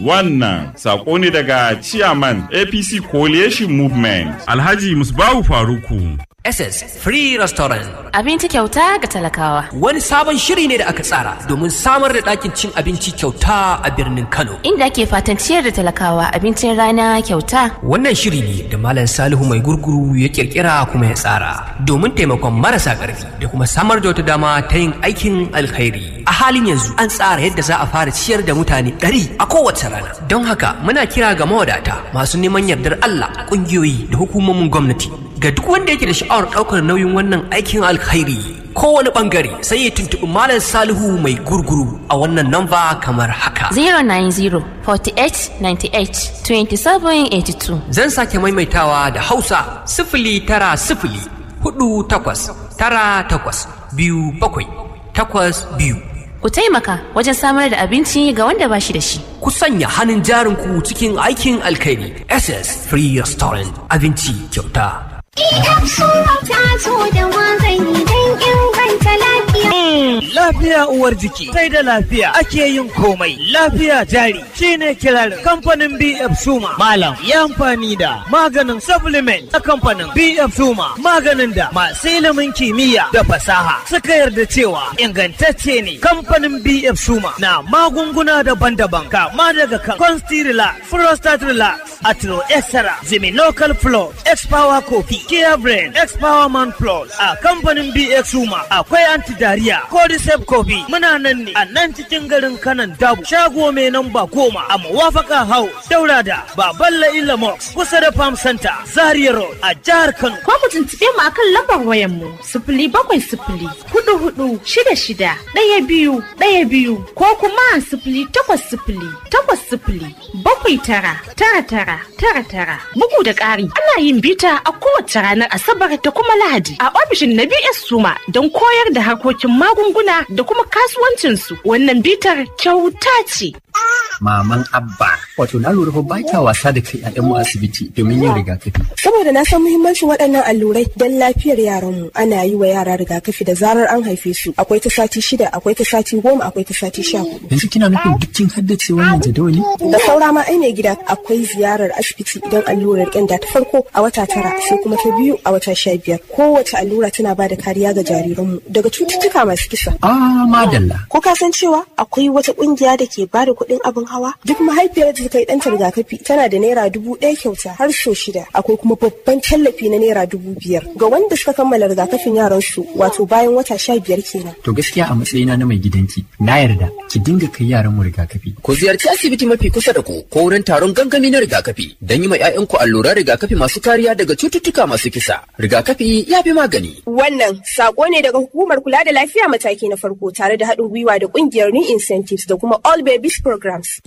Wannan sako ne daga Chairman APC Coalition Movement. Alhaji Musbahu Faruku. SS Free Restaurant. Abinci kyauta ga talakawa. Wani sabon shiri ne da aka tsara domin samar da ɗakin cin abinci kyauta a birnin Kano. Inda ake fatan ciyar da talakawa abincin rana kyauta. Wannan shiri ne da Malam Salihu mai gurguru ya kirkira kuma ya tsara domin taimakon marasa ƙarfi da kuma samar da wata dama ta yin aikin alkhairi. A halin yanzu an tsara yadda za a fara ciyar da mutane ɗari a kowace rana. Don haka muna kira ga mawadata masu neman yardar Allah ƙungiyoyi da hukumomin gwamnati ga duk wanda yake da sha'awar ɗaukar nauyin wannan aikin alkhairi kowane ɓangare sai ya tuntuɓi malam salihu mai gurguru a wannan namba kamar haka 090 48 98 27 82 zan sake maimaitawa da hausa sifili tara sifili hudu takwas tara takwas biyu bakwai takwas biyu Ku taimaka wajen samar da abinci ga wanda ba shi da shi. ku sanya hannun jarinku cikin aikin alkhairi ss free restaurant abinci kyauta Idan sura ta zo da magani don inganta lafiya. Lafiya uwar jiki sai da lafiya ake yin komai. Lafiya jari shine kirarin kamfanin BF Suma. Malam ya amfani da maganin supplement a kamfanin BF Suma. Maganin da masu ilimin kimiyya da fasaha suka yarda cewa ingantacce ne. Kamfanin BF Suma na magunguna daban-daban kama daga kan Constilla, Prostate Relax, Atro Extra, Local Flow, X-Power Coffee, Kia Brain, X-Power Man Plus a kamfanin BX Suma akwai anti-diarrhea, Cordyceps Coffee. Muna nan ne a nan cikin garin kanan dabu. Shago mai namba goma a Mawafaka House, Daura da Baballa Ilamox kusa da Farm Center, Zaria Road a jihar Kano. ko ku tuntuɓe mu akan lambar wayar mu sifili bakwai sifili hudu hudu shida shida ɗaya biyu ɗaya biyu ko kuma sifili takwas sifili takwas sifili bakwai tara tara tara tara tara bugu da ƙari ana yin bita a kowace ranar asabar da kuma lahadi a ofishin na BS Suma don koyar da harkokin magunguna da kuma kasuwancinsu wannan bitar kyauta ce. maman abba wato na lura fa ba kya wasa da kai a mu asibiti domin yin rigakafi Saboda na san muhimmancin waɗannan allurai don lafiyar yaranmu ana yi wa yara rigakafi da zarar an haife su akwai ta sati shida akwai ta sati goma akwai ta sati sha hudu. yanzu kina nufin duk kin haddace wannan jadawali Da saura ma ai mai gida akwai ziyarar asibiti idan allurar ƙyanda ta farko a wata tara sai kuma ta biyu a wata sha biyar. Kowace allura tana ba da kariya ga jariranmu daga cututtuka masu kisa. ah madalla Ko ka san cewa akwai wata ƙungiya da ke ba da kuɗin abin hawa? Duk mahaifiyar da ta kai ɗanta rigakafi tana da naira dubu ɗaya kyauta har so shida. Akwai kuma babban tallafi na naira dubu biyar ga wanda suka kammala rigakafin yaransu wato bayan wata sha biyar kenan. to gaskiya a matsayina na mai gidanki na yarda ki dinga kai yaran mu rigakafi Ku ziyarci asibiti mafi kusa da ku ko wurin taron gangami na rigakafi don yi ma 'ya'yanku alluran rigakafi masu kariya daga cututtuka masu kisa. Rigakafi ya fi magani. Wannan sako ne daga hukumar kula da lafiya mataki na farko tare da haɗin gwiwa da ƙungiyar New Incentives da kuma All Babies Programs.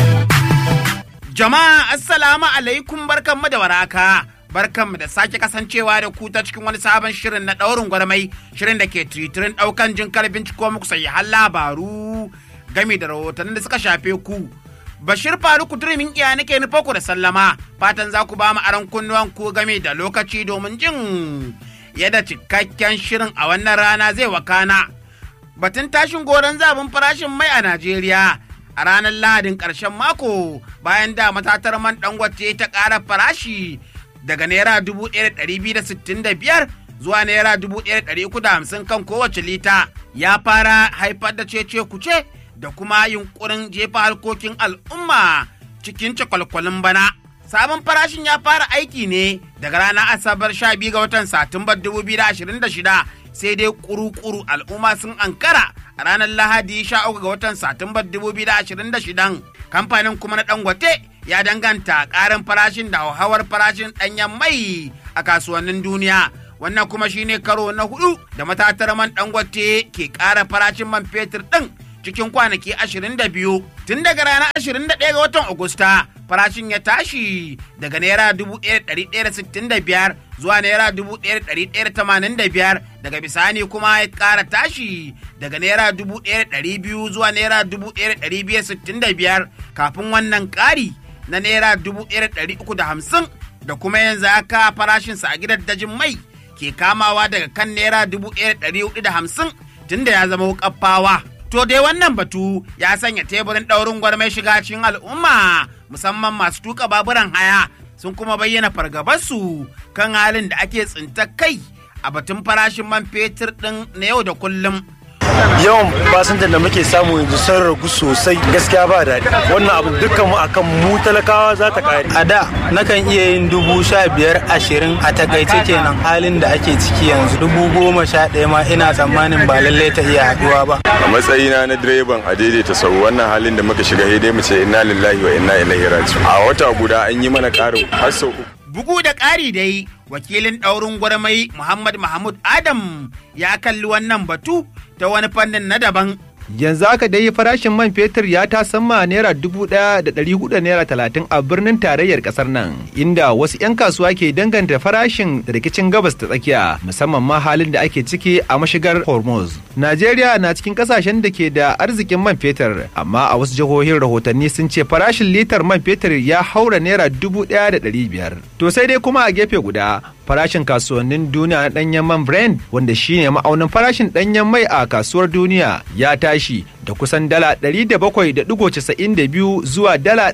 Jama'a assalamu alaikum barkanmu da waraka. Barkanmu da sake kasancewa da ku ta cikin wani sabon shirin na ɗaurin gwarmai shirin da ke tiritirin ɗaukan jin binciko muku har labaru game da rahotannin da suka shafe ku. Bashir Faruku Turimin iya nake nufa ku da sallama fatan za ku ba mu aron kunnuwan ku game da lokaci domin jin yadda cikakken shirin a wannan rana zai wakana. Batun tashin goron zabin farashin mai a Najeriya a ranar Lahadin ƙarshen mako bayan da matatar man dangote ta ƙara farashi daga naira dubu ɗaya da ɗari biyu da sittin da biyar zuwa naira dubu ɗaya da ɗari uku da hamsin kan kowace lita ya fara haifar da cece kuce da kuma yunkurin jefa harkokin al'umma cikin cakwalkwalin bana. Sabon farashin ya fara aiki ne daga ranar Asabar 12 ga watan Satumbar 2026 sai dai kuru-kuru al'umma sun ankara a ranar Lahadi 13 ga watan Satumbar 2026. Kamfanin kuma na Dangote ya danganta ƙarin farashin da hauhawar farashin ɗanyen mai a kasuwannin duniya. Wannan kuma shine karo na hudu da matatar man Dangote ke ƙara farashin man fetur ɗin cikin kwanaki 22 tun daga ranar 21 ga watan Agusta farashin ya tashi daga naira 1,165 zuwa naira 1,185 daga bisani kuma ya ƙara tashi daga naira 1,200 zuwa naira 1,265 kafin wannan ƙari na naira 1,350 da kuma yanzu aka farashinsa a gidan dajin mai ke kamawa daga kan naira 1,450 tunda ya zama wukaffawa. To dai wannan batu ya sanya teburin ɗaurin gwarmai shiga cikin al'umma musamman masu tuka baburan haya sun kuma bayyana fargabarsu kan halin da ake tsinta kai a batun farashin man fetur ɗin na yau da kullum. yawan fasinjan da muke samu yanzu sun ragu sosai gaskiya ba daɗi wannan abu dukkan mu akan mu talakawa za ta kare a da nakan iya yin dubu sha biyar ashirin a takaice kenan halin da ake ciki yanzu dubu goma sha ɗaya ma ina tsammanin ba lallai ta iya haɗuwa ba a matsayina na direban a daidaita sau wannan halin da muka shiga dai mu ce inna lillahi wa inna ilaihi raji'un a wata guda an yi mana ƙarin har sau uku Bugu da ƙari dai wakilin ɗaurin gwarmai Muhammad Mahmud Adam ya kalli wannan batu ta wani fannin na daban. Yanzu haka dai farashin man fetur ya ta sama naira dubu ɗaya da ɗari hudu naira talatin a birnin tarayyar ƙasar nan, inda wasu 'yan kasuwa ke danganta farashin da rikicin gabas ta tsakiya, musamman ma halin da ake ciki a mashigar Hormuz. Najeriya na cikin ƙasashen da ke da arzikin man fetur, amma a wasu jihohin rahotanni sun ce farashin litar man fetur ya haura naira dubu ɗaya da ɗari biyar. To sai dai kuma a gefe guda, farashin kasuwannin duniya na ɗanyen man Brent wanda shine ma'aunin farashin ɗanyen mai a kasuwar duniya ya tashi da kusan dala 700.92 zuwa dala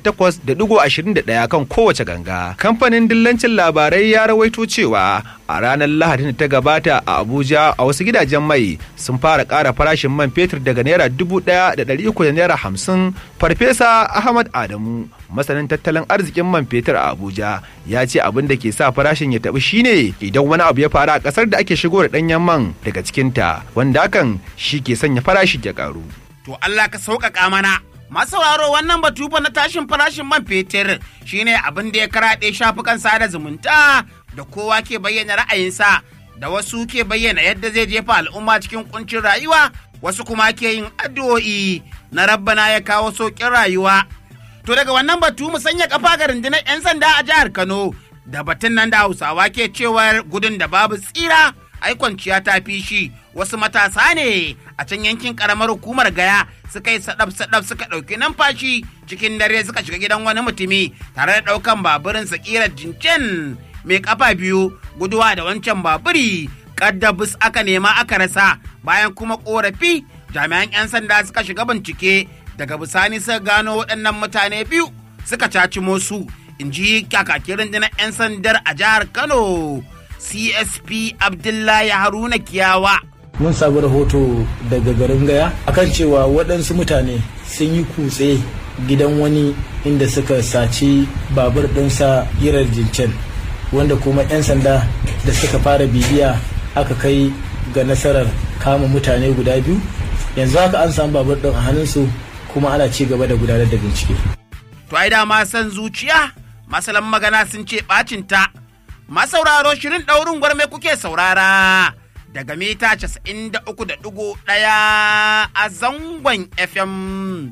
800.21 kan kowace ganga. Kamfanin dillancin labarai ya rawaito cewa a ranar Lahadin da ta gabata a Abuja a wasu gidajen mai sun fara ƙara farashin man fetur daga naira 1,300 da naira 50 Farfesa Ahmad Adamu masanin tattalin arzikin man fetur a Abuja ya ce abin da ke sa farashin ya taɓi shine idan wani abu ya faru a ƙasar da ake shigo da ɗanyen man daga cikinta wanda hakan shi ke sanya farashi ya ƙaru. To Allah ka sauƙaƙa mana. Masu sauraro wannan batu fa na tashin farashin man fetur shine abin da ya karaɗe shafukan sada zumunta da kowa ke bayyana ra'ayinsa da wasu ke bayyana yadda zai jefa al'umma cikin kuncin rayuwa wasu kuma ke yin addu'o'i na rabbana ya kawo sauƙin rayuwa. To daga wannan batu mu sanya kafa ga rundunar 'yan sanda a jihar Kano da batun nan da Hausawa ke cewar gudun da babu tsira ai kwanciya ta fi shi wasu matasa ne a can yankin karamar hukumar gaya suka yi sadaf sadaf suka ɗauki numfashi cikin dare suka shiga gidan wani mutumi tare da ɗaukan baburin sakirar jincen mai kafa biyu guduwa da wancan baburi kaddabus aka nema aka rasa bayan kuma korafi jami'an 'yan sanda suka shiga bincike daga bisani suka gano waɗannan mutane biyu suka caci su in ji kakakin rundunar 'yan sandar a jihar kano csp abdullahi haruna kiyawa mun samu rahoto daga garin gaya akan cewa waɗansu mutane sun yi kutse gidan wani inda suka saci babur ɗinsa girar jincen wanda kuma 'yan sanda da suka fara bibiya aka kai ga nasarar kama mutane guda biyu yanzu haka an samu babur ɗin a hannunsu kuma ana ci gaba da gudanar da bincike. To ai dama san zuciya masalan magana sun ce bacin ta. Masauraro shirin ɗaurin gwarme kuke saurara daga mita 93.1 a zangon FM.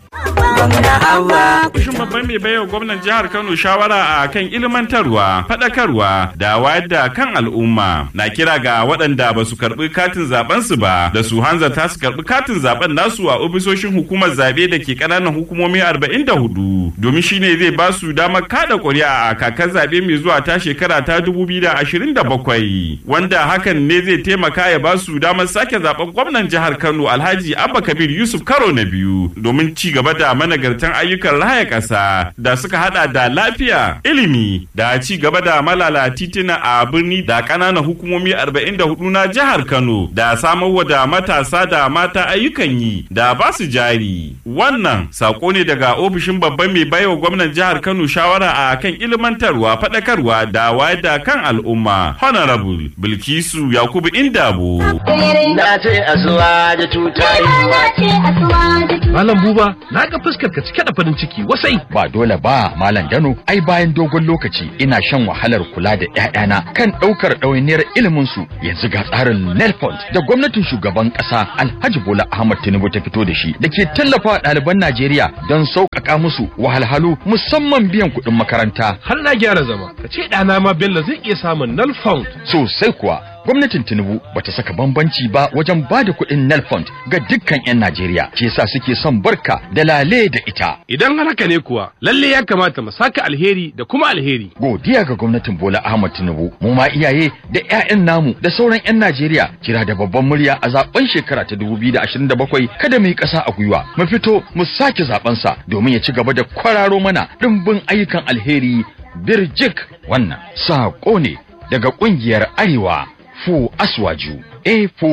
Kushin babban mai baiwa gwamnan jihar Kano shawara a kan ilmantarwa, faɗakarwa da wayar da kan al'umma. Na kira ga waɗanda ba su karɓi katin zaben su ba da su hanzarta su karɓi katin zaben nasu a ofisoshin hukumar zabe da ke ƙananan hukumomi 44 domin shine zai ba su damar kada ƙuri'a a kakar zabe mai zuwa ta shekara ta 2027 wanda hakan ne zai taimaka ya ba su damar sake zaben gwamnan jihar Kano Alhaji Abba Kabir Yusuf karo na biyu domin ci gaba da managartan ayyukan raya ƙasa da suka hada da lafiya, ilimi da ci gaba da malala titina a birni da ƙananan hukumomi 44 na jihar Kano da samarwa da matasa da mata ayyukan yi da ba su jari. Wannan sako ne daga ofishin babban mai baiwa gwamnan jihar Kano shawara a kan ilmantarwa, faɗakarwa da wayar da kan al'umma. Honorable Bilkisu Yakubu Indabo. Na ce asuwa da tutayi. Malam Buba, na ga fuskar ka cike da farin ciki wasai. Ba dole ba, Malam Dano, ai bayan dogon lokaci ina shan wahalar kula da ƴaƴana kan ɗaukar ɗawainiyar ilimin su. Yanzu ga tsarin Nelfond da gwamnatin shugaban ƙasa Alhaji Bola Ahmad Tinubu ta fito da shi da ke tallafa ɗaliban Najeriya don sauƙaƙa musu wahalhalu musamman biyan kuɗin makaranta. Har na gyara zama, ka ce ɗana ma Bello zai iya samun Nelfond. Sosai kuwa, gwamnatin Tinubu bata saka bambanci ba wajen bada kuɗin Nelfund ga dukkan 'yan Najeriya. Ke sa suke son barka da lale da ita. Idan har haka ne kuwa, lalle ya kamata mu saka alheri da kuma alheri. Godiya ga gwamnatin Bola Ahmad Tinubu, mu ma iyaye da 'ya'yan namu da sauran 'yan Najeriya kira da babban murya a zaben shekara ta 2027 kada mu yi ƙasa a gwiwa. Mu fito mu sake zaben sa domin ya ci gaba da kwararo mana dimbin ayyukan alheri birjik wannan saƙo ne daga ƙungiyar Arewa Fu Aswaju A4